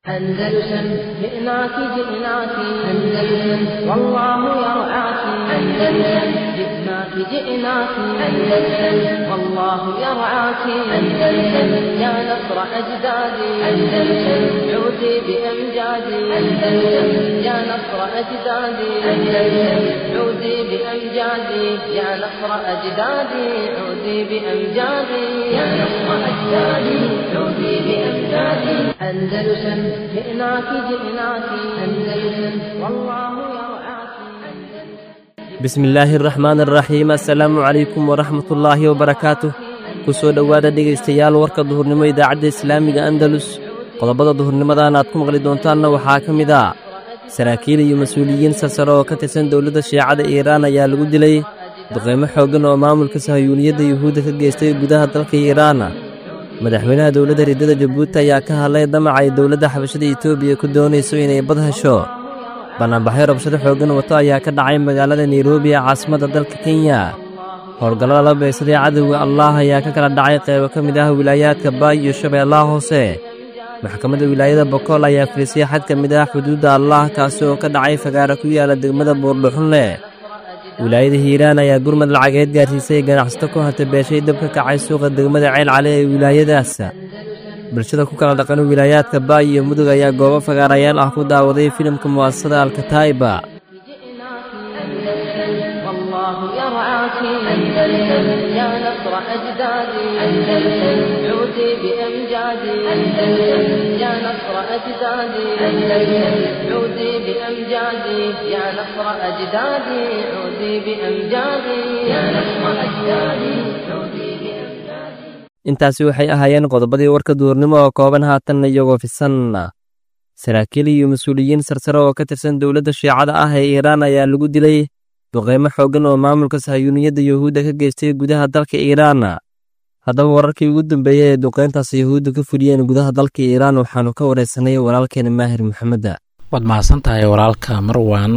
أندلسن جئناك جئناك أندلسن والله يرعاك أندلسن جئناك جئناك أندلسن والله يرعاك أندلسن يا نصر أجدادي أندلسن عودي بأمجادي أندلسن يا نصر أجدادي أندلسن عودي بأمجادي يا نصر أجدادي عودي بأمجادي يا نصر أجدادي عودي بأمجادي أندلسن جئناك جئناك أندلسن والله يرعاك bismi illaahi araxmaan araxiim assalaamu calaykum waraxmatullaahi wabarakaatuh ku soo dhowaada dhegaystayaal warka duhurnimo idaacadda islaamiga andalus qodobada duhurnimadan aad ku maqli doontaanna waxaa ka mid ah saraakiil iyo mas-uuliyiin sarsare oo ka tirsan dowladda shiicada iiraan ayaa lagu dilay duqaymo xooggan oo maamulka sahayuuniyadda yuhuudda ka geystay gudaha dalka iiraan madaxweynaha dowladda riddada jabuuti ayaa ka hadlay damac ay dowladda xabashada etoobiya ku doonayso inay bad hesho bannaanbaxyo rabshado xooggan wato ayaa ka dhacay magaalada nairobi ee caasimadda dalka kenya howlgallada la beegsaday cadowga allaah ayaa ka kala dhacay qaybo ka mid ah wilaayaadka baay iyo shabeellaha hoose maxkamadda wilaayada bokool ayaa filisay xad ka mid ah xuduudda allaah kaasi oo ka dhacay fagaara ku yaala degmada buurdhuxunle wilaayada hiiraan ayaa gurmad lacageed gaarsiisay ganacsato ku hanta beeshay dab ka kacay suuqa degmada ceel cali ee wilaayadaas bulshada ku kala dhaqan wilaayaadka baay iyo mudug ayaa goobo fagaarayaal ah ku daawaday filimka mu'asasada alkataa'iba والله يرعاك أندلسن يا نصر أجدادي أندلسن عودي بأمجادي أندلسن يا نصر أجدادي أندلسن عودي بأمجادي يا نصر أجدادي عودي بأمجادي يا نصر أجدادي عودي بأمجادي intaasi waxay ahaayeen qodobadii warka duurnimo oo kooban haatanna iyagoo fisan saraakiil iyo mas-uuliyiin sarsare oo ka tirsan dowladda shiicada ah ee iiraan ayaa lagu dilay duqaymo xooggan oo maamulka sahayuuniyadda yuhuudda ka geystay gudaha dalka iiraan haddaba wararkii ugu dambeeyey ee duqayntaas yuhuudda ka fuliyeen gudaha dalka iiraan waxaanu ka waraysanay walaalkeena maahir maxameda waad mahadsan tahay walaalka marwan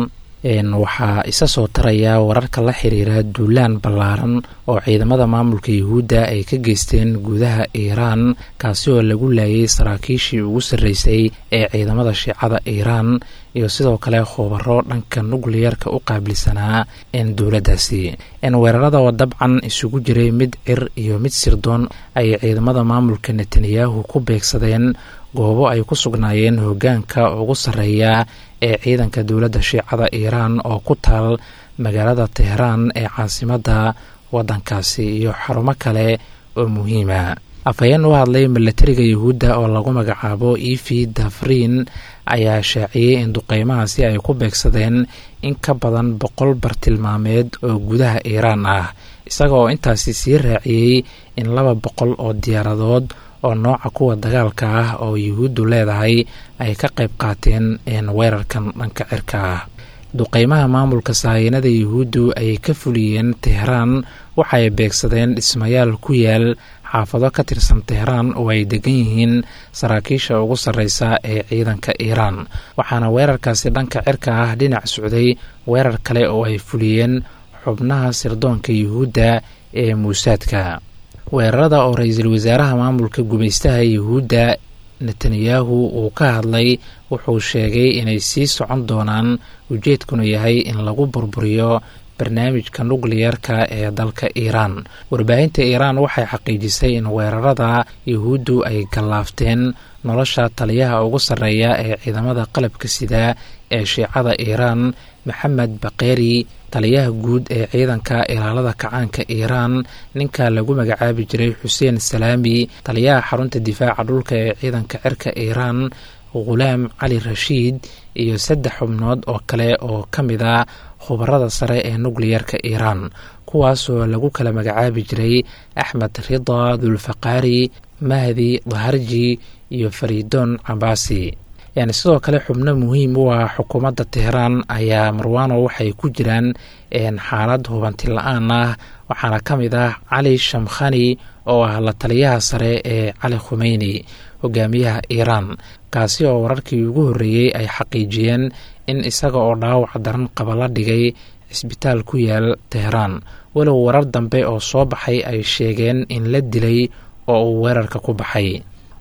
waxaa isa soo taraya wararka la xiriira duulaan ballaaran oo ciidamada maamulka yuhuudda ay ka geysteen gudaha iiraan kaasi oo lagu laayay saraakiishii ugu sarreysay ee ciidamada shiicada iiraan iyo sidoo kale khubaro dhanka nukliyarka u qaabilsanaa dowladdaasi weerarada oo dabcan isugu jiray mid cir iyo mid sirdoon ayay ciidamada maamulka netanyahu ku beegsadeen goobo ay ku sugnaayeen hoggaanka ugu sarreeya ee ciidanka dowladda shiicada iiraan oo ku taal magaalada teheraan ee caasimadda waddankaasi iyo xarumo kale oo muhiima afhayeen u hadlay milatariga yuhuudda oo lagu magacaabo evi dafriin ayaa shaaciyey in duqeymahaasi ay ku beegsadeen in ka badan boqol bartilmaameed oo gudaha iiraan ah isaga oo intaasi sii raaciyey in laba boqol oo diyaaradood oo nooca kuwa dagaalka ah oo yuhuuddu leedahay ay ka qayb qaateen weerarkan dhanka cirka ah duqeymaha maamulka sahayinada yuhuuddu ay ka fuliyeen teheraan waxay beegsadeen dhismayaal ku yaal xaafado ka tirsan teheraan oo ay degan yihiin saraakiisha ugu sarreysa ee ciidanka iiraan waxaana weerarkaasi dhanka cirka ah dhinac socday weerar kale oo ay fuliyeen xubnaha sirdoonka yuhuudda ee muusaadka weerarada oo ra-iisul wasaaraha maamulka gumaystaha yuhuudda netanyahu uu ka hadlay wuxuu sheegay inay sii socon doonaan ujeedkuna yahay in lagu burburiyo barnaamijka nukliyarka ee dalka iiraan warbaahinta iiraan waxay xaqiijisay in weerarada yuhuuddu ay gallaafteen nolosha taliyaha ugu sarreeya ee ciidamada qalabka sida ee shiicada iiraan maxamed bakeri taliyaha guud ee ciidanka ilaalada kacaanka iiraan ninka lagu magacaabi jiray xuseen salaami taliyaha xarunta difaaca dhulka ee ciidanka cirka iiraan khulaam cali rashiid iyo saddex xubnood oo kale oo ka mid a khubarada sare ee nukliyarka iiraan kuwaasoo lagu kala magacaabi jiray axmed rida dulfaqaari mahdi daharji iyo fariidoon cabaasi yani sidoo kale xubno muhiim u ah xukuumadda teheraan ayaa marwano waxay ku jiraan xaalad hubanti la-aan ah waxaana ka mid ah cali shamkhani oo ah la taliyaha sare ee cali khumeyni hogaamiyaha iiraan kaasi oo wararkii ugu horreeyey ay xaqiijiyeen in isaga oo dhaawac daran qaba la dhigay cisbitaal ku yaal teheraan walow warar dambe oo soo baxay ay sheegeen in la dilay oo uu weerarka ku baxay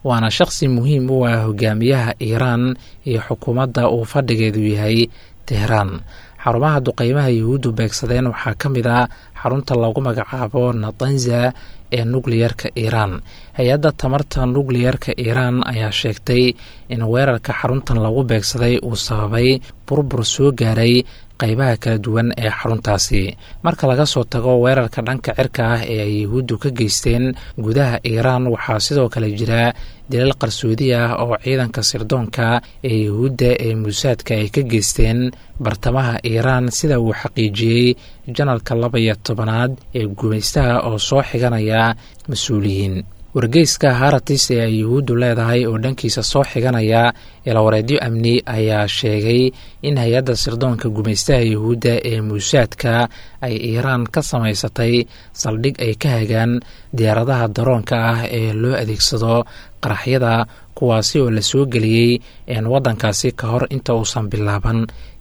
waana shaqsi muhiim u ah hogaamiyaha iiraan iyo xukuumadda uu fadhigeedu yahay tehraan xarumaha duqeymaha yuhuuddu beegsadeen waxaa ka mid a xarunta lagu magacaabo natanza ee nukliyerka iiraan hay-adda tamarta nukliyerka iiraan ayaa sheegtay in weerarka xaruntan lagu beegsaday uu sababay burbur soo gaaray qaybaha kala duwan ee xaruntaasi marka laga soo tago weerarka dhanka cirka ah ee ay yuhuuddu ka geysteen gudaha iiraan waxaa sidoo kale jira dilal qarsoodi ah oo ciidanka sirdoonka ee yuhuudda ee muusaadka ay ka geysteen bartamaha iiraan sida uu xaqiijiyey janalka laba iyo tobanaad ee gumaystaha oo soo xiganaya mas-uuliyiin wargeyska haratis ee ay yuhuuddu leedahay oo dhankiisa soo xiganaya ilawareedyo amni ayaa sheegay in hay-adda sirdoonka gumaystaha yuhuudda ee muusaadka ay iiraan ka samaysatay saldhig ay ka hagaan diyaaradaha daroonka ah ee loo adeegsado qaraxyada kuwaasi oo la soo geliyey waddankaasi ka hor inta uusan bilaaban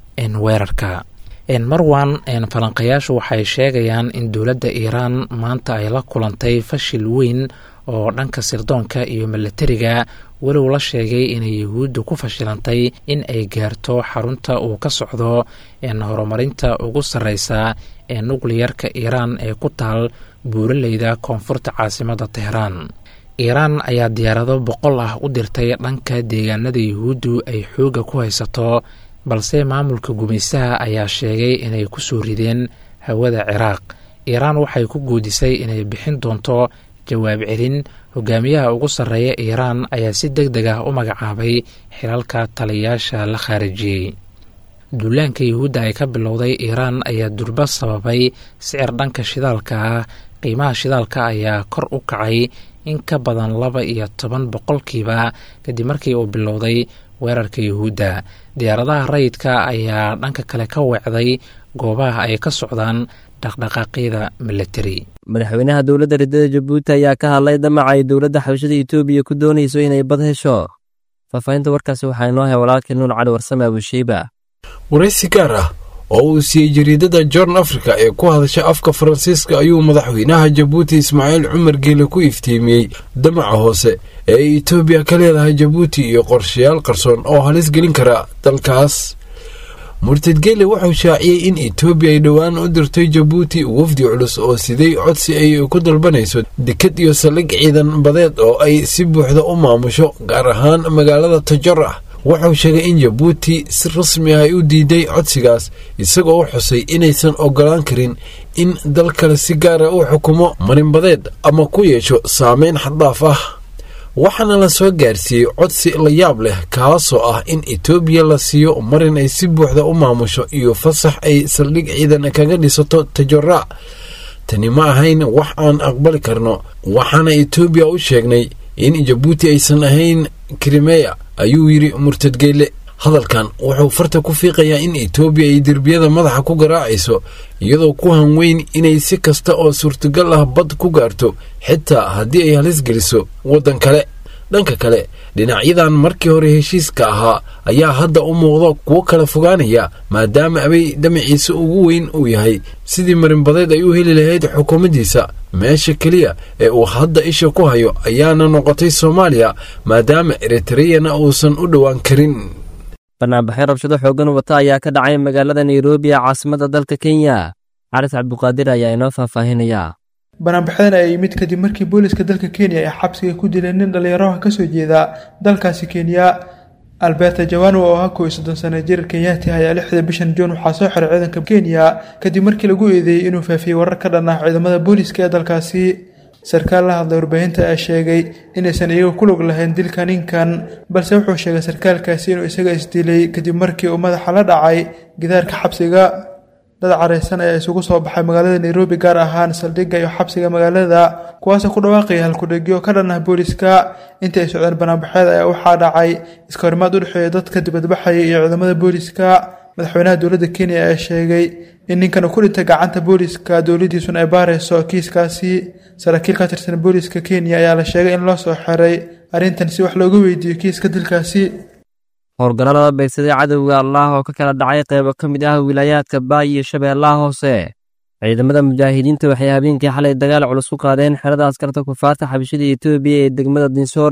weerarka marwan falanqayaashu waxay sheegayaan in dowladda iiraan maanta ay la kulantay fashil weyn oo dhanka sirdoonka iyo milatariga walow la sheegay inay yuhuuddu ku fashilantay in ay gaarto xarunta uu ka socdo horumarinta ugu sarreysa ee nukliyarka iiraan ee ku taal buuraleyda koonfurta caasimadda tehraan iiraan ayaa diyaarado boqol ah u dirtay dhanka deegaanada yuhuuddu ay xoogga ku haysato balse maamulka gumaystaha ayaa sheegay inay ku soo rideen hawada ciraaq iiraan waxay ku guudisay inay bixin doonto jawaab celin hogaamiyaha ugu sarreeya iiraan ayaa si deg deg ah u magacaabay xilalka taliyayaasha la khaarijiyey duulaanka yuhuudda ay ka bilowday iiraan ayaa durba sababay sicir dhanka shidaalka ah qiimaha shidaalka ayaa kor u kacay in ka badan laba iyo toban boqolkiiba kadib markii uu bilowday weerarka yuhuudda diyaaradaha rayidka ayaa dhanka kale ka weecday goobaha ay ka socdaan dhaqdhaqaaqyada milatari madaxweynaha dowladda riddada jabuuti ayaa ka hadlay damaca ay dowladda xabashada etoobiya ku doonayso inay bad hesho faahfaahinta warkaasi waxaa inoo hay walaalkii nuur cali warsame abusheyba waraysi gaar ah oo uu siiyey jariidada jorn africa ee ku hadasha afka faransiiska ayuu madaxweynaha jabuuti ismaaciil cumar geele ku iftiimiyey damaca hoose ee ay etoobiya ka leedahay jabuuti iyo qorshayaal qarsoon oo halis gelin kara dalkaas murtad geele wuxuu shaaciyey in etoobiya ay dhowaan u dirtay jabuuti wafdi culus oo siday codsi ay ku dalbanayso dekad iyo saldhig ciidan badeed oo ay si buuxda u maamusho gaar ahaan magaalada tajara wuxuu sheegay in jabuuti si rasmi ah ay u diiday codsigaas isagoo u xusay inaysan ogolaan karin in dal kale si gaara u xukumo marinbadeed ama ku yeesho saameyn xaddaaf ah waxaana la soo gaarsiiyey codsi la yaab leh kaasoo ah in etoobiya la siiyo marin ay si buuxda u maamusho iyo fasax ay saldhig ciidan kaga dhisato tajara tani ma ahayn wax aan aqbali karno waxaana etoobiya u sheegnay in jabuuti aysan ahayn krimeya ayuu yidhi murtadgeele hadalkan wuxuu farta ku fiiqayaa in etoobiya ay derbiyada madaxa ku garaacayso iyadoo ku hanweyn inay si kasta oo suurtagal ah bad ku gaarto xitaa haddii ay halis geliso waddan kale dhanka kale dhinacyadan markii hore heshiiska ahaa ayaa hadda u muuqda kuwo kala fogaanaya maadaama abay dhamaciisa ugu weyn uu yahay sidii marinbadeed ay u heli lahayd xukuumaddiisa meesha keliya ee uu hadda isha ku hayo ayaana noqotay soomaaliya maadaama eritreyana uusan u dhowaan karin banaanbaxyo rabshado xooggan wata ayaa ka dhacay magaalada nairobi ee caasimadda dalka kenya caris cabduqaadir ayaa inoo faahfaahinaya banaanbaxyadan ayaa yimid kadib markii booliska dalka kenya ay xabsiga ku dileen nin dhallinyaraha kasoo jeeda dalkaasi kenya alberta jawano oo ahaa kow iyo soddon sano jir kenyaati ayaa lixda bishan juun waxaa soo xiray ciidanka kenya kadib markii lagu eedeeyey inuu faafiyey warar ka dhan ah ciidamada booliska ee dalkaasi sarkaal la hadlay warbaahinta ayaa sheegay inaysan iyaga ku log lahayn dilka ninkan balse wuxuu sheegay sarkaalkaasi inuu isaga isdilay kadib markii uu madaxa la dhacay gidaarka xabsiga dad careysan ayaa isugu soo baxay magaalada nairobi gaar ahaan saldhigga iyo xabsiga magaalada kuwaasoo ku dhawaaqaya halkudhegyo ka dhan ah booliska intii ay socdeen banaanbaxeed ayaa waxaa dhacay iska horimaad u dhexeeya dadka dibadbaxaya iyo ciidamada booliska madaxweynaha dowladda kenya ayaa sheegay in ninkan uu ku dhintay gacanta booliska dowladiisuna ay baarayso kiiskaasi saraakiil ka tirsan booliska kenya ayaa la sheegay in loo soo xiray arrintan si wax looga weydiiyo kiiska dilkaasi howlgallada beegsaday cadowga allah oo ka kala dhacay qaybo ka mid ah wilaayaadka baay iyo shabeellaha hoose ciidamada mujaahidiinta waxay habeenkii xalay dagaal culus ku qaadeen xerada askarta kufaarta xabashida etoobiya ee degmada dinsoor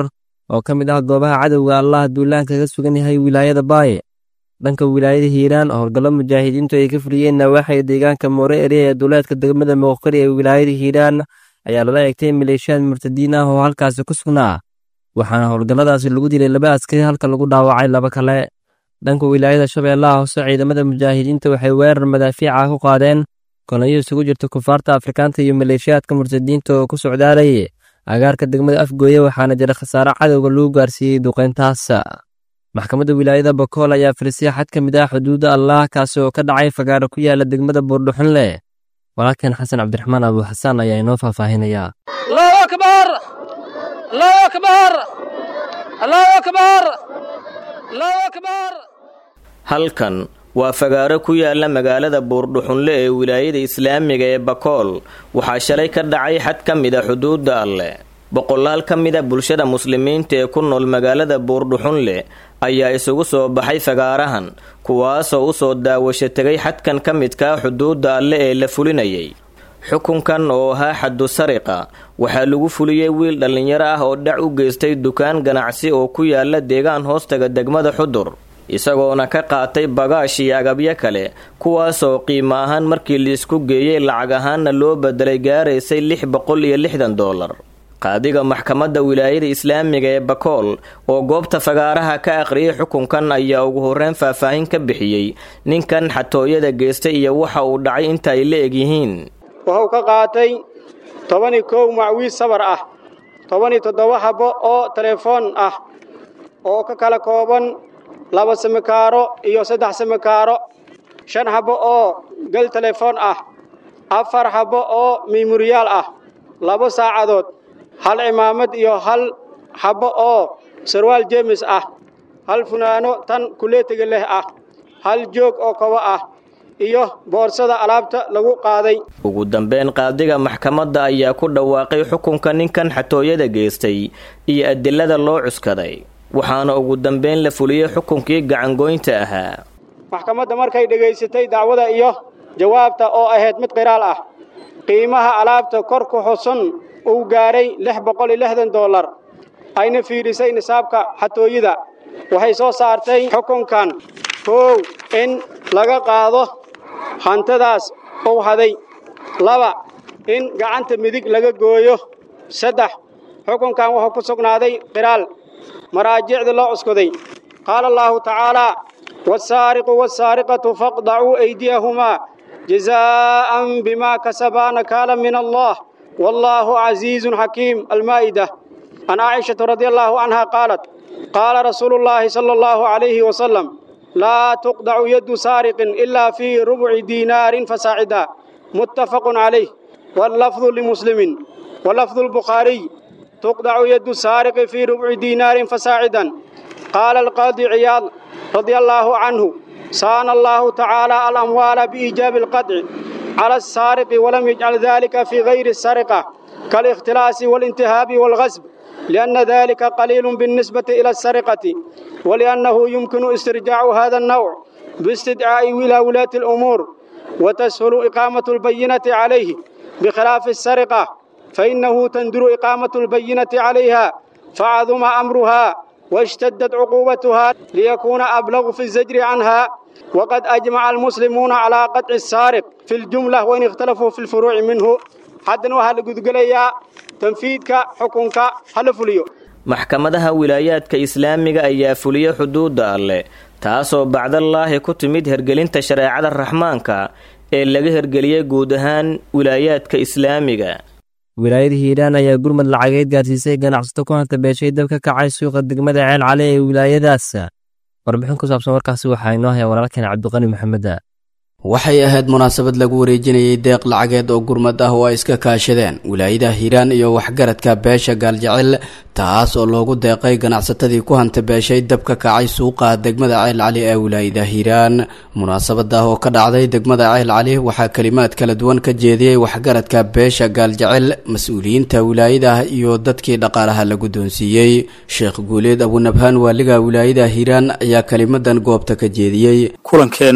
oo ka mid ah goobaha cadowga allah duulaanka kaga sugan yahay wilaayada baaye dhanka wilaayada hiiraan oo howlgallo mujaahidiintu ay ka fuliyeen nawaaxiga deegaanka moore eriya ee duleedka degmada mooqari ee wilaayada hiiraan ayaa lala eegtay maleeshiyaad murtadiin ah oo halkaasi ku sugnaa waxaana howlgalladaasi lagu dilay laba askari halka lagu dhaawacay laba kale dhanka wilaayada shabeellaha hoose ciidamada mujaahidiinta waxay weerar madaafiica ku qaadeen kolonyo isugu jirta kufaarta afrikaanta iyo maleeshiyaadka murtadiinta oo ku socdaalayay agaarka degmada afgooye waxaana jira khasaare cadowga lagu gaarsiiyey duqeyntaas maxkamadda wilaayada bakool ayaa filisay xad ka mid ah xuduudda allah kaasi oo ka dhacay fagaaro ku yaala degmada buurdhuxunle walaalkeen xasan cabdiraxmaan abu xasaan ayaa inoo faahfaahinayaa halkan waa fagaaro ku yaala magaalada buurdhuxunle ee wilaayada islaamiga ee bakool waxaa shalay ka dhacay xad ka mid a xuduudda alleh boqolaal ka mid a bulshada muslimiinta ee ku nool magaalada buurdhuxunle ayaa isugu soo baxay fagaarahan kuwaasoo u soo daawasho tegay xadkan ka midkaa xuduudda alle ee la fulinayay xukunkan oo ahaa xaddu sariqa waxaa lagu fuliyey wiil dhallinyaro ah oo dhac u geystay dukaan ganacsi oo ku yaala deegaan hoostaga degmada xudur isagoona ka qaatay bagaash iyo agabyo kale kuwaasoo qiimo ahaan markii liisku geeyey lacag ahaanna loo bedelay gaaraysay lix boqol iyo lixdan doolar qaadiga maxkamadda wilaayada islaamiga ee bakool oo goobta fagaaraha ka akhriyay xukunkan ayaa ugu horreyn faahfaahin ka bixiyey ninkan xatooyada geystay iyo waxa uu dhacay inta ay la egyihiin wuxuu ka qaatay tobani kow macwiis sabar ah tobani toddoba habbo oo telefoon ah oo ka kala kooban laba samikaaro iyo saddex samikaaro shan habbo oo gel telefoon ah afar habbo oo miimuriyaal ah laba saacadood hal cimaamad iyo hal habbo oo sarwaal jeemis ah hal funaano tan kuleetiga leh ah hal joog oo kobo ah iyo boorsada alaabta lagu qaaday ugu dambeyn qaadiga maxkamadda ayaa ku dhawaaqay xukunka ninkan xatooyada geystay iyo adilada loo cuskaday waxaana ugu dambeyn la fuliyey xukunkii gacangoynta ahaa maxkamadda markay dhegaysatay dacwada iyo jawaabta oo ahayd mid qiraal ah qiimaha alaabta kor ku xusun uu gaaray lix boqol iyo lixdan dollar ayna fiidhisay nisaabka xatooyada waxay soo saartay xukunkan koow in laga qaado hantadaas uu haday laba in gacanta midig laga gooyo saddex xukunkan wuxuu ku sugnaaday qiraal maraajicda loo cuskaday qaala allaahu tacaalaa wasaariqu wasaariqatu faqdacuu aydiyahumaa jazaa'an bimaa kasabaa nakaala min allah wallaahu casiizun xakiim almaa'ida can caaishata radi allaahu canha qaalat qaala rasuulu llaahi sala allahu calayhi wasalam laa tuqdacu yaddu saariqin ilaa fii rubci diinaarin fasaacida muttafaqun calayh wallafdu limuslimin walafdu lbukhaariy tuqdacu yaddu saariqi fii rubci diinaarin fasaacidan qaala alqaadi ciyaad radia allaahu canhu saana allaahu tacaala alamwaala biiijaabi alqadci cala alsaariqi walam yajcal dalika fii gayri asariqa kaalikhtilaasi waalintihaabi waalghasb lianna dalika qaliilun biاlnisbati ila asariqati waliannahu yumkinu istirjaacu hada annawc biistidcaa'i ilaa wulaati alumuur watashulu iqaamatu albayinati calayhi bikhilaafi asariqa fainahu tanduru iqaamatu albayinati calayha facaduma amruha واشتدت عقوبتها ليكون أبلغ في الزجر عنها وقد أجمع المسلمون على قطع السارق في الجملة وإن اختلفوا في الفروع منه حدنا وهل قد قليا تنفيذك حكمك هل فليو maxkamadaha wilaayaadka islaamiga ayaa fuliya xuduudda alleh taasoo bacdallaahi ku timid hergelinta shareecada raxmaanka ee laga hergeliyey guud ahaan wilaayaadka islaamiga wilaayada hiiraan ayaa gurmad lacageed gaarsiisay ganacsato ku hanta beeshay dab ka kacay suuqa degmada ceel cali ee wilaayadaas warbixin ku saabsan warkaasi waxaa inoo haya walaalkeen cabdiqani maxameda waxay ahayd munaasabad lagu wareejinayay deeq lacageed oo gurmad ah oo ay iska kaashadeen wilaayada hiiraan iyo waxgaradka beesha gaaljecel taas oo loogu deeqay ganacsatadii ku hanta beeshay dab ka kacay suuqa degmada ceel cali ee wilaayada hiiraan munaasabada oo ka dhacday degmada ceel cali waxaa kalimaad kala duwan ka jeediyey waxgaradka beesha gaaljecel mas-uuliyiinta wilaayada iyo dadkii dhaqaalaha la guddoonsiiyey sheekh guuleed abunabhaan waaliga wilaayada hiiraan ayaa kelimadan goobta ka jeediyey kulankeenna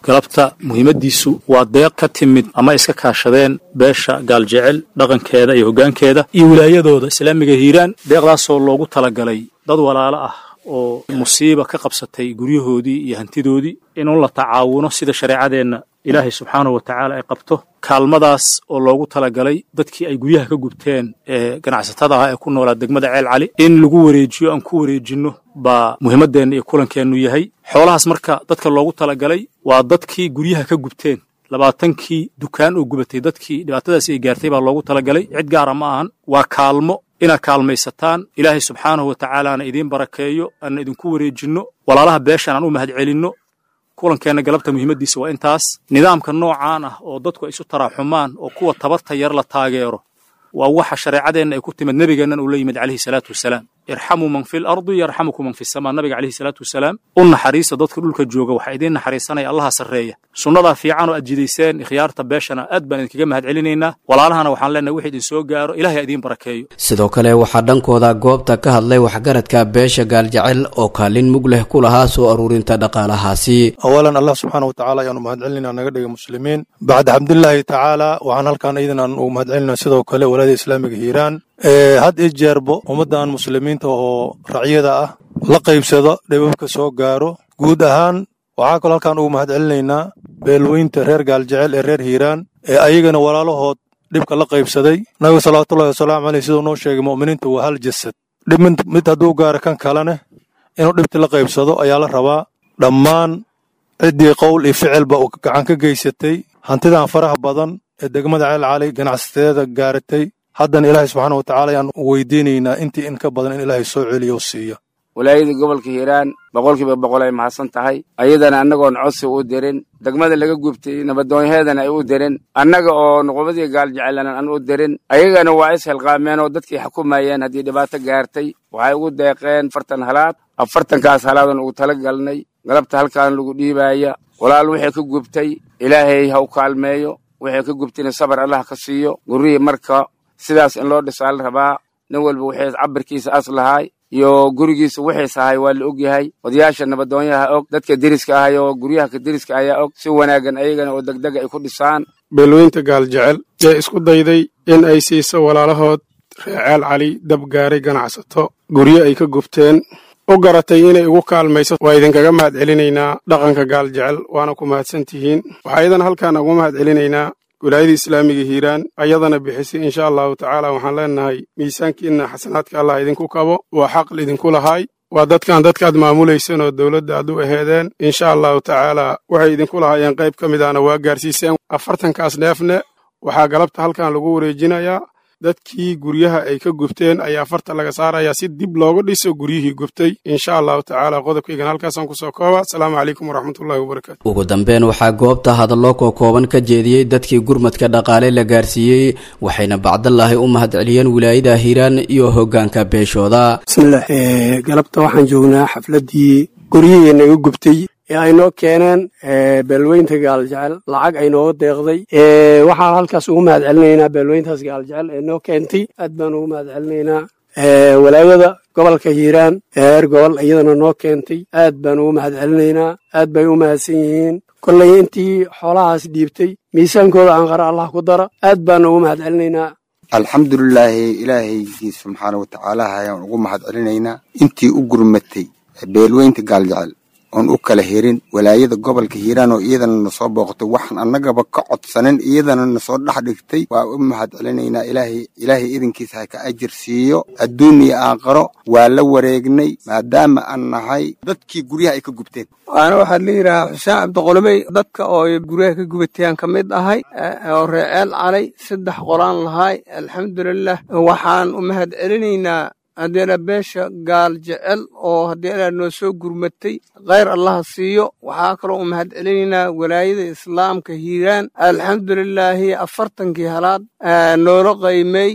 galabta muhiimaddiisu waa deeq ka timid ama iska kaashadeen beesha gaaljecel dhaqankeeda iyo hoggaankeeda iyo wilaayadooda islaamiga hiiraan deeqdaasoo loogu talagalay dad walaalo ah oo musiiba ka qabsatay guryahoodii iyo hantidoodii inuu la tacaawuno sida shareecadeenna ilaahay subxaanahu wa tacaala ay qabto kaalmadaas oo loogu talagalay dadkii ay guryaha ka gubteen ee ganacsatada ah ee ku noolaa degmada ceel cali in lagu wareejiyo aan ku wareejinno baa muhiimaddeenna iyo kulankeennu yahay xoolahaas marka dadka loogu talagalay waa dadkii guryaha ka gubteen labaatankii dukaan oo gubatay dadkii dhibaatadaasi ay gaartay baa loogu talagalay cid gaara ma ahan waa kaalmo inaad kaalmaysataan ilaahay subxaanahu wa tacaalaana idiin barakeeyo aanna idinku wareejinno walaalaha beeshaan aan u mahad celinno kulankeenna galabta muhiimaddiisa waa intaas nidaamka noocaan ah oo dadku ay isu taraaxumaan oo kuwa tabarta yar la taageero waa waxa shareecadeenna ay ku timid nebigeennan uu la yimid calayhi salaatu wasalaam irxamuu man fi lardi yarxamukum man fi samaa nabiga calayhi salaatu wasalaam u naxariista dadka dhulka jooga waxaa idiin naxariisanaya allaha sarreeya sunnadaa fiican oo aad jidayseen ikhyaarta beeshana aad baan idinkaga mahad celinaynaa walaalahana waxaan leenahay wix idin soo gaaro ilahay idiin barakeeyo sidoo kale waxaa dhankooda goobta ka hadlay waxgaradka beesha gaaljecel oo kaalin mug leh ku lahaa soo aruurinta dhaqaalahaasi awalan allah subxaana wa tacaala ayaanu mahad celinaa naga dhiga muslimiin bacda xamdulilaahi tacaala waxaan halkaan iidan aan ugu mahad celinaa sidoo kale walaada islaamiga hiiraan had iyo jeerbo ummaddan muslimiinta oo racyada ah la qaybsado dhibabka soo gaaro guud ahaan waxaa kaloo halkaan ugu mahad celinaynaa beelweynta reer gaaljecel ee reer hiiraan ee ayagana walaalahood dhibka la qaybsaday nabiga salawaatullahi wasalaamu caleyh siduu noo sheegay mu'miniinta waa hal jasad dhib mid hadduu gaaro kan kalene inuu dhibti la qaybsado ayaa la rabaa dhammaan ciddii qowl iyo ficilba uu gacan ka geysatay hantidan faraha badan ee degmada ceel cali ganacsateeda gaaratay haddana ilaahay subxaana wa tacala ayaan weydiinaynaa intii in ka badan in ilaahay soo celiyo o siiyo walaayada gobolka hiiraan boqolkiiba boqol ay mahadsan tahay ayadana annagoon codsi u dirin degmada laga gubtay nabadoonyaheedana ay u dirin annaga oo nuqubadii gaaljecelan aan u dirin ayagana waa is hilqaameen oo dadkii xukumayeen haddii dhibaato gaartay waxay ugu deeqeen afartan halaad afartankaas halaadan ugu tala galnay galabta halkaan lagu dhiibaaya walaal wixii ka gubtay ilaahay ha u kaalmeeyo wixii ka gubtayna sabar allah ka siiyo gurrihii marka sidaas in loo dhisaa la rabaa nin walba wixii cabirkiisa as lahaay iyo gurigiisa wixiis ahay waa la og yahay odayaasha nabadoonyaha og dadka deriska ahay oo guryaha ka deriska ayaa og si wanaagan ayagana oo degdega ay ku dhisaan beelweynta gaaljecel ee isku dayday in ay siiso walaalahood reeceel cali dab gaaray ganacsato guryo ay ka gubteen u garatay inay ugu kaalmayso waa idinkaga mahad celinaynaa dhaqanka gaaljecel waana ku mahadsan tihiin waxaa iyadan halkaan ugu mahad celinaynaa wilaayada islaamiga hiiraan ayadana bixisay insha allahu tacaala waxaan leenahay miisaankiinna xasanaadka allah idinku kabo waa xaq idinku lahaay waa dadkan dadkaad maamulaysan oo dowladda aad u aheedeen insha allahu tacaala waxay idinku lahaayeen qayb ka mid ahna waa gaarsiiseen afartankaas neefne waxaa galabta halkan lagu wareejinayaa dadkii guryaha ay ka gubteen ayaa farta laga saarayaa si dib looga dhiso guryihii gubtay insha allahu tacaala qodobkaygan halkaasaan kusoo kooba asalaamu calaykum waraxmatullahi wabarakatu ugu dambeyn waxaa goobta hadallo kookooban ka jeediyey dadkii gurmadka dhaqaale la gaarsiiyey waxayna bacdallaahi u mahad celiyeen wilaayada hiiraan iyo hoggaanka beeshooda bismillaah galabta waxaan joognaa xafladdii guryihii naga gubtay ee ay noo keeneen beelweynta gaaljecel lacag ay nooga deeqday waxaan halkaas ugu mahad celinaynaa beelweyntaas gaaljecel ee noo keentay aad baan ugu mahad celinaynaa walaayada gobolka hiiraan heer gobol iyadana noo keentay aad baan ugu mahad celinaynaa aad bay u mahadsan yihiin kollay intii xoolahaas dhiibtay miisaankooda aan qara allah ku dara aad baana ugu mahad celinaynaa alxamdulilaahi ilaahaygiis subxaana wa tacaala ayaan ugu mahad celinaynaa intii u gurmatay beelweynta gaaljecel oon u kala herin walaayada gobolka hiiraan oo iyadana na soo booqatay waxaan annagaba ka codsanin iyadana na soo dhex dhigtay waa u mahad celinaynaa ilaahay ilaahay idinkiisa ha ka ajir siiyo adduun iyo aakharo waa la wareegnay maadaama aan nahay dadkii guryaha ay ka gubteen waana waxaa la yidhahaa xuseen cabdiqolomey dadka oo guryaha ka gubatayaan ka mid ahay oo reeceel calay saddex qolaan lahay alxamdulilah waxaan u mahad celinaynaa haddeena beesha gaal jecel oo haddeena noo soo gurmatay khayr allaha siiyo waxaa kaloo u mahad celinaynaa walaayada islaamka hiiraan alxamdulilaahi afartankii halaad noola qaymay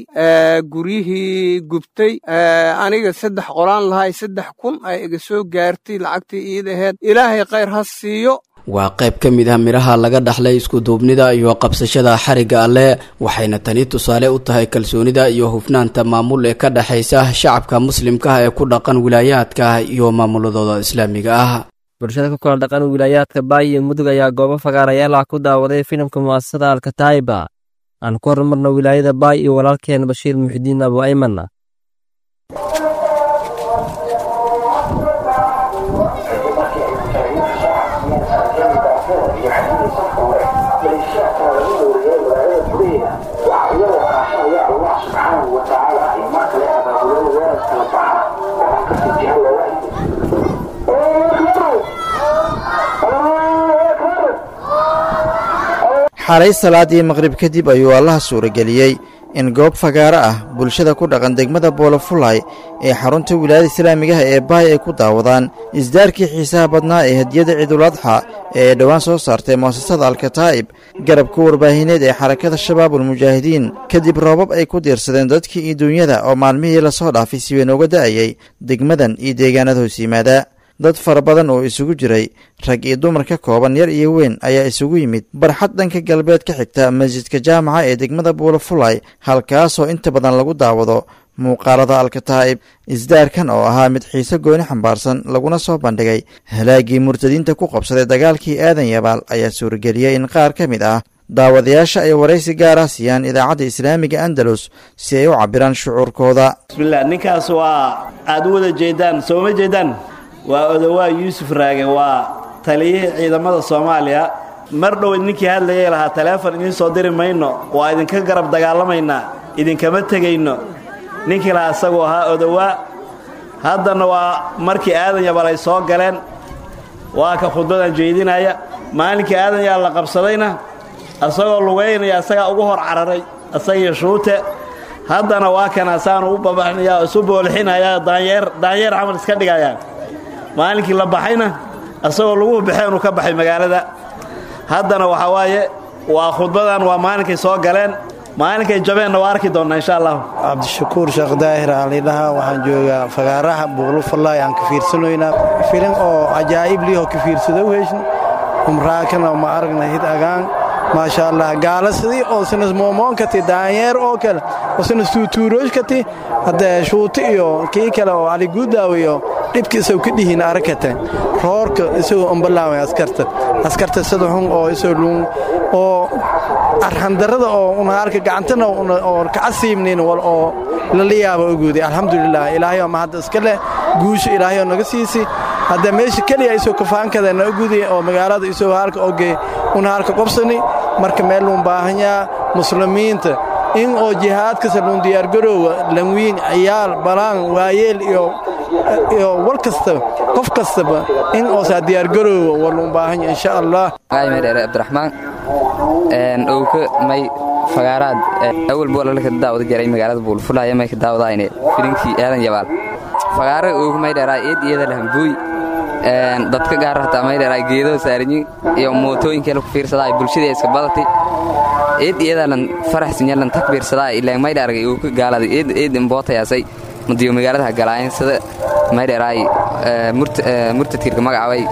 guryihii gubtay aniga saddex qolaan lahay saddex kun ay iga soo gaartay lacagtii iid aheed ilaahay khayr ha siiyo waa qayb ka mid ah midhaha laga dhaxlay iskuduubnida iyo qabsashada xarigga alleh waxayna tani tusaale u tahay kalsoonida iyo hufnaanta maamul ee ka dhexaysa shacabka muslimkaah ee ku dhaqan wilaayaadka iyo maamuladooda islaamiga ah bulshada ku kala dhaqan wilaayaadka baay iyo mudug ayaa goobo fagaarayaal ah ku daawaday filimka mu'asasada alkataa'iba aan ku horumarno wilaayada baay iyo walaalkeen bashiir muxidiin abu aymanna xalay salaadii maqrib kadib ayuu allaha suurageliyey in goob fagaaro ah bulshada ku dhaqan degmada boolofulay ee xarunta wilaayada islaamigaha ee baay ay ku daawadaan isdaarkii xiisaha badnaa ee hadiyadda ciiduladxa ee ay dhowaan soo saartay mu'asasada alkataa'ib garabka warbaahineed ee xarakada shabaabulmujaahidiin kadib roobab ay ku diirsadeen dadkii iyo duunyada oo maalmihii lasoo dhaafay si weyn uga da'ayay degmadan iyo deegaanada hoos yimaada dad fara badan oo isugu jiray rag iyo dumar ka kooban yar iyo weyn ayaa isugu yimid barxad dhanka galbeed ka xigta masjidka jaamaca ee degmada buulafulay halkaasoo inta badan lagu daawado muuqaalada alkataa'ib isdaarkan oo ahaa mid xiise gooni xambaarsan laguna soo bandhigay halaagii murtadiinta ku qabsaday dagaalkii aadan yabaal ayaa suurageliyey in qaar ka mid ah daawadayaasha ay waraysi gaar ah siiyaan idaacadda islaamiga andalus si ay u cabbiraan shucuurkooda bismillaah ninkaas waa aad u wada jeedaan sooma jeedaan waa odowaa yuusuf raage waa taliyihii ciidamada soomaaliya mar dhow ninkii hadlayay lahaa taleefon idiin soo diri mayno waa idinka garab dagaalamaynaa idinkama tegayno ninkii lahaa isaguu ahaa odowaa haddana waa markii aadan yabal ay soo galeen waa ka khudbadan jeedinaya maalinkii aadan yaa la qabsadayna isagoo lugaynaya isagaa ugu hor cararay isagii shuute haddana waa kana saanu u babaxnaya oo isu boolixinaya daanyeer daanyeer camal iska dhigayaan maalinkii la baxayna isagoo lagu baxeen uu ka baxay magaalada haddana waxaa waaye waa khudbadan waa maalinkay soo galeen maalinkay jabeenna waa arki doonnaa insha allahu cabdishakuur sheekh daahir aalidhaha waxaan joogaa fagaaraha buuqlufallay aan ka fiirsanoynaa filin oo cajaa'ib liihoo ka fiirsado weheshn umraakana ma aragna hid agaan maasha allah gaala sidii oo sinas moomoonkati daanyeer oo kale oo sinas tuutuurooshkati haddee shuuti iyo kii kale oo caliguudaaw iyo dhibka isagoo ka dhihiin arakate roorka isagoo umbalaaway askarta askarta sida xun oo isoo luun oo arxandarrada oo unaalka gacantana oo kacasiibnin wal oo lala yaaba oguuday alxamdulilah ilaahay oo mahadda iska leh guusha ilaahay oo naga siisi hadda meesha keliya isoo kafaankada na oguday oo magaalada isoo halka oge una halka qobsani marka meel luun baahanyaa muslimiinta in oo jihaadkasa luun diyaargaroowa lanwiin ciyaal balaan waayeel iyo iyo wal kastaba qof kastaba in oosaa diyaargaroowa waa luun baahanya insha allah dheere abdiraxmaan owka may fagaaraad awal boolalka daawada jaray magaalada buulfulaya may ka daawadayne filinkii aadan yabaal fagaara owka may dheeraa eed iyada lahambuuy dadka gaar hataa may dheeraa geedo saaranyi iyo mootooyinkeela ku fiirsadaa bulshadii iska badatay eed iyadalan faraxsinyalan takbiirsadaa ilaa may dheargay owka gaalada eed eed imbootayaasay madiyo magaalada galaayen sida may dheeraay murtadkirka magacabay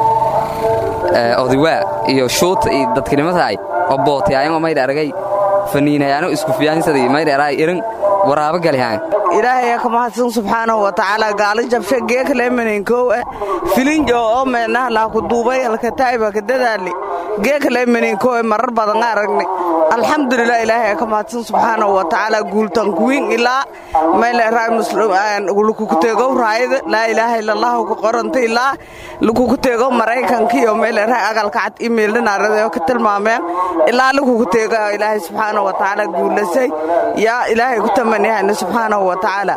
odawaa iyo shuuta iyo dadkinimataay oo bootayaayan may dheargay faniinayaano isku fiyaansadii may dheeraay irin waraabo galihaan ilaahay ka mahadsan subxaanahu wa tacaala gaalo jabshe geekaleemaninkow eh filinjo oo meenaha laa ku duubay alkataa'iba ka dadaali geekaleemaninkow eh marar badan aragne alxamdulilah ilaahay ka mahadsan subxaanahu wa tacaala guultan kuwiin ilaa mayleeraay lukukuteegow raayada laa ilaaha illallahu ku qoranta ilaa lukukuteegow maraykankiyo mayleeraay agalka cad imeeldhanaaradayo ka tilmaameen ilaa lukukuteega ilaahay subxaanahu wa tacaala guulasay yaa ilaahay ku tamanihayna subxaanahu wa tacaala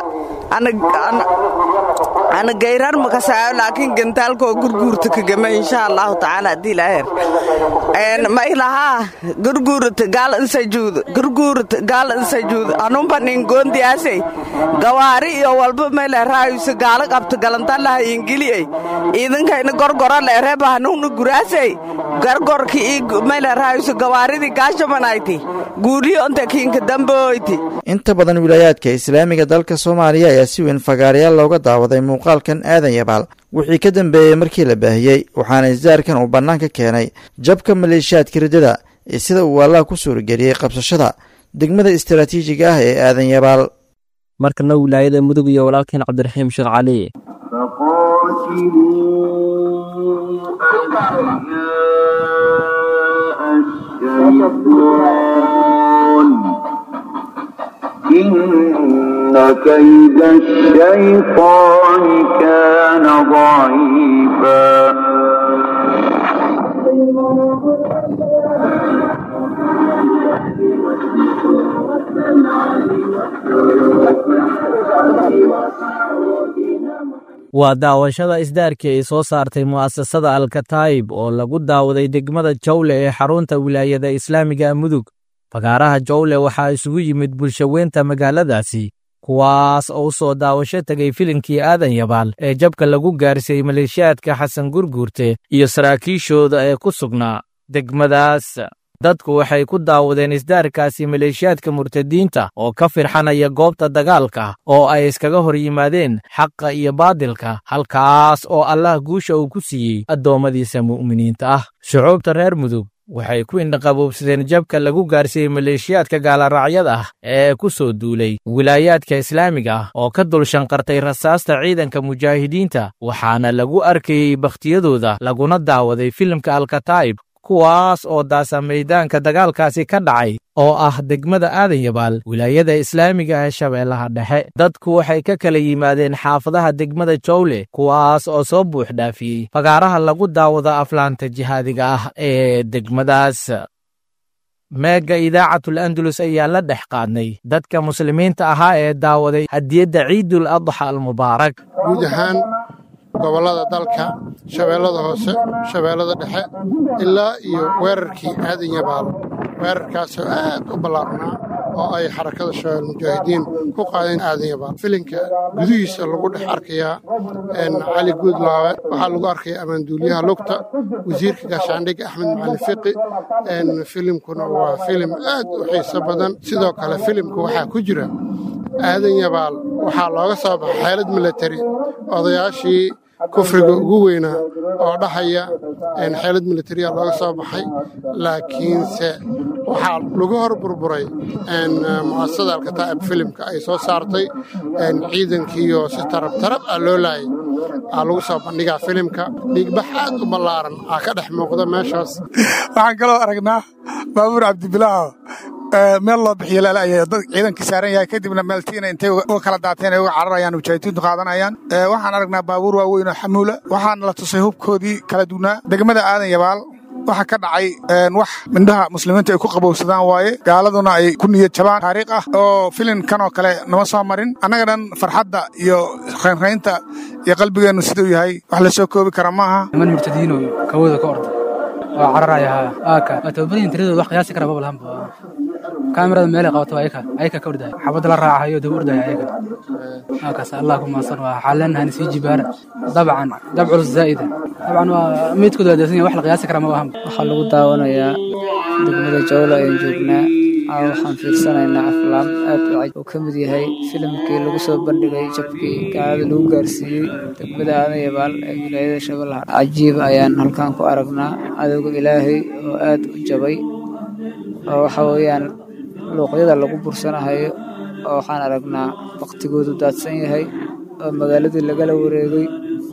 ana gayrar makasaayo laakiin gantaalkoo gurguurta kagama insha allahu tacaala haddii ilaaheer ma ilahaa gurguurata gaal insajuuda gurguurata gaal insajuuda anumba nin goondiyaasay gawaari iyo walba mayleeraayusa gaala qabta galantalaha ingiliyey iidankayna gorgora leereeba hanuuna guraasay gargorki ii mayleeraayusa gawaaridii gaashamanayti guuriyo onta kiinka damboyti inta badan wilaayaadka islaamiga dalka soomaaliya ayaa si weyn fagaarayaal looga daawaday muuqaalkan aadan yabaal wixii ka dambeeyey markii la baahiyey waxaana isdaarkan uu bannaanka keenay jabka maleeshiyaadka riddada ee sida uu allaha ku suurageliyey qabsashada degmada istaraatiijiga ah ee aadan yabaal markana wilaayada mudug iyo walaalkeen cabdiraxiim sheekh cali إن كيد الشيطان كان ضعيفا waa daawashada isdaarkii ay soo saartay mu'asasada alkataayib oo lagu daawaday degmada jawle ee xarunta wilaayada islaamiga mudug fagaaraha jawle waxaa isugu yimid bulshaweynta magaaladaasi kuwaas oo u soo daawasho tegay filinkii aadan yabaal ee jabka lagu gaarsiiyey maleeshiyaadka xasan gurguurte iyo saraakiishooda ee ku sugnaa degmadaas dadku waxay ku daawadeen isdaarkaasi maleeshiyaadka murtadiinta oo ka firxanaya goobta dagaalka oo ay iskaga hor yimaadeen xaqa iyo baadilka halkaas oo allah guusha uu ku siiyey addoommadiisa mu'miniinta ah shucuubta reer mudug waxay ku indhaqaboobsadeen jabka lagu gaarsiiyey maleeshiyaadka gaalaracyada ah ee ku soo duulay wilaayaadka islaamiga ah oo ka dul shanqartay rasaasta ciidanka mujaahidiinta waxaana lagu arkayey bakhtiyadooda laguna daawaday filimka alkataa'ib kuwaas oo daasa maydaanka dagaalkaasi ka dhacay oo ah degmada aadan yabaal wilaayada islaamiga ee shabeellaha dhexe dadku waxay ka kala yimaadeen xaafadaha degmada jawle kuwaas oo soo buux dhaafiyey fagaaraha lagu daawado aflaanta jihaadiga ah ee degmadaas meega idaacatul andalus ayaa la dhex qaadnay dadka muslimiinta ahaa ee daawaday hadiyadda ciidul adxa almubaarak guud ahaan gobollada dalka shabeellada hoose shabeellada dhexe ilaa iyo weerarkii aadan yabaal weerarkaasoo aad u ballaarnaa oo ay xarakada shabeell mujaahidiin ku qaadeen aadan yabaal filinka gudihiisa lagu dhex arkayaa cali guudlaawe waxaa lagu arkaya ammaanduuliyaha lugta wasiirka gaashaandhigga axmed macalin fiqi filimkuna waa filim aad u xiiso badan sidoo kale filimka waxaa ku jira aadan yabaal waxaa looga soo baxay xeelad milatari odayaashii kufriga ugu weynaa oo dhahaya xeelad militariya looga soo baxay laakiinse waxaa lagu hor burburay mu'asasada alkataa'ib filimka ay soo saartay ciidankiioo si tarab tarab ah loo laayay aa lagu soo bandhigaa filimka dhiigbax aad u ballaaran aa ka dhex muuqda meeshaas waxaan kaloo aragnaa baabuur cabdibilaaho meel loo bixiyo laalaya dad ciidankii saaran yahay kadibna meeltiina intay uga kala daateen ay uga cararayaan mujaahidiintu qaadanayaan waxaan aragnaa baabuur waaweyn oo xamuula waxaana la tusay hubkoodii kala duwnaa degmada aadan yabaal waxaa ka dhacay wax mindhaha muslimiinta ay ku qabowsadaan waaye gaaladuna ay ku niyad jabaan taariikh ah oo filinkan oo kale nama soo marin annaga dhan farxadda iyo raynraynta iyo qalbigeennu siduu yahay wax la soo koobi kara maaha niman murtadiino kawooda ka orda oo cararaya aaka waa tababadan tiradooda wax qiyaasi kara babalahanba kaamirada meelay qabato ayaka ayaka ka ordaya xabadda la raacayo daba ordaya ayaka aakaas allah ku maasan waa xaaleenahani sii jibaara dabcan dab culus zaa'ida dabcan waa meydkooda waa deesan yahay wax la qiyaasi kara ma ahanba waxaa lagu daawanayaa degmada jawla ayaan joognaa waxaan fiirsanaynaa aflaam aad u caj oo ka mid yahay filimkii lagu soo bandhigay jabkii gaalada lagu gaarsiiyey degmada aadan yabaal ee wilaayada shabeellaha cajiib ayaan halkan ku aragnaa adowga ilaahay oo aad u jabay oo waxa weeyaan luuqyada lagu bursanahayo oo waxaan aragnaa waktigoodu daadsan yahay oo magaaladii lagala wareegay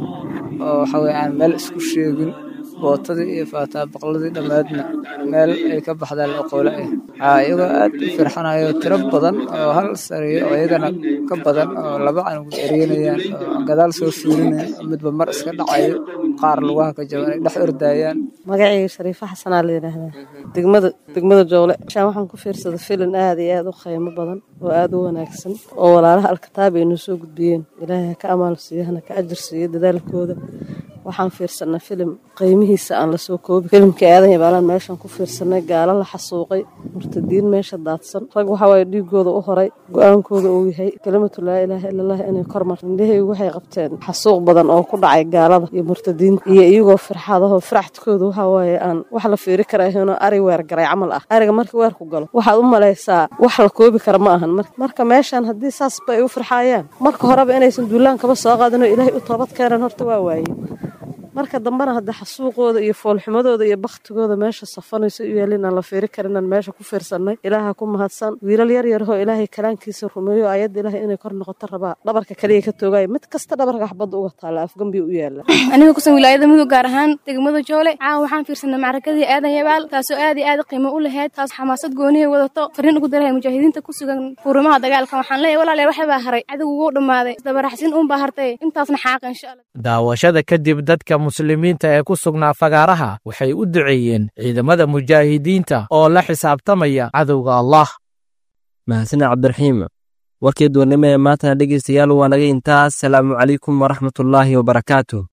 oo waxa weye aan meel isku sheegin bootadii iyo faataabaqladii dhammaadna meel ay ka baxdaan oqoole ah waxaa iyagoo aad u firxanayo tiro badan oo hal sariyo oo iyagana ka badan oo laba canugu eryanayaan oo gadaal soo fiirinayan oo midba mar iska dhacayo qaar lugaha ka jaban ay dhex ordaayaan magacayga shariifo xasanaa la yidhaahdaa degmada degmada joole shaan waxaan ku fiirsaday filin aad iyo aad u qiimo badan oo aad u wanaagsan oo walaalaha alkitaab ay noo soo gudbiyeen ilaahay ha ka amaal siiyo hana ka ajar siiyo dadaalkooda waxaan fiirsanay filim qiimihiisa aan lasoo koobi filimkii aadan yabaalaan meeshaan ku fiirsanay gaalo la xasuuqay murtadiin meesha daadsan rag waxaa waaye dhiigooda u horay go-aankooda uu yahay kelimatu laa ilaaha ila allah inay kormar indhahaygu waxay qabteen xasuuq badan oo ku dhacay gaalada iyo murtadiinta iyo iyagoo firxadahoo firaxdkooda waxaa waaye aan wax la fiiri karaahino ari weer garay camal ah ariga marka weerku galo waxaad u malaysaa wax la koobi kara ma ahan marka meeshaan haddii saasba ay u firxaayaan marka horeba inaysan duulaan kaba soo qaadinoo ilaahay u toobad keenan horta waa waaye marka dambena hadda xasuuqooda iyo foolxumadooda iyo bakhtigooda meesha safanayso u yaalin aan la fiiri karin aan meesha ku fiirsannay ilaaha ku mahadsan wiilal yar yarhoo ilaahay kalaankiisa rumeeyo ayadda ilaahay inay kor noqoto rabaa dhabarka kaliya ka toogaayo mid kasta dhabarka xabadda uga taala afgambi u yaala aniga kusan wilaayada mudug gaar ahaan degmada joole caawa waxaan fiirsanay macrakadii aadan yabaal taasoo aad iyo aad qiimo u lahayd taas xamaasad goonihay wadato fariin ugu darahay mujaahidiinta ku sugan fuurimaha dagaalka waxaan leeyahay walaalayaal waxay baa haray cadowgu wuu dhammaaday isdabaraxsin uun baa hartay intaasna xaaqa insha allah daawashada kadib dadka muslimiinta ee ku sugnaa fagaaraha waxay u duceeyeen ciidamada mujaahidiinta oo la xisaabtamaya cadowga allah mahadsan cabdiraxiim warkii duurnimo ee maantana dhegaystayaal waa naga intaas salaamu calaykum waraxmatullaahi wabarakaatu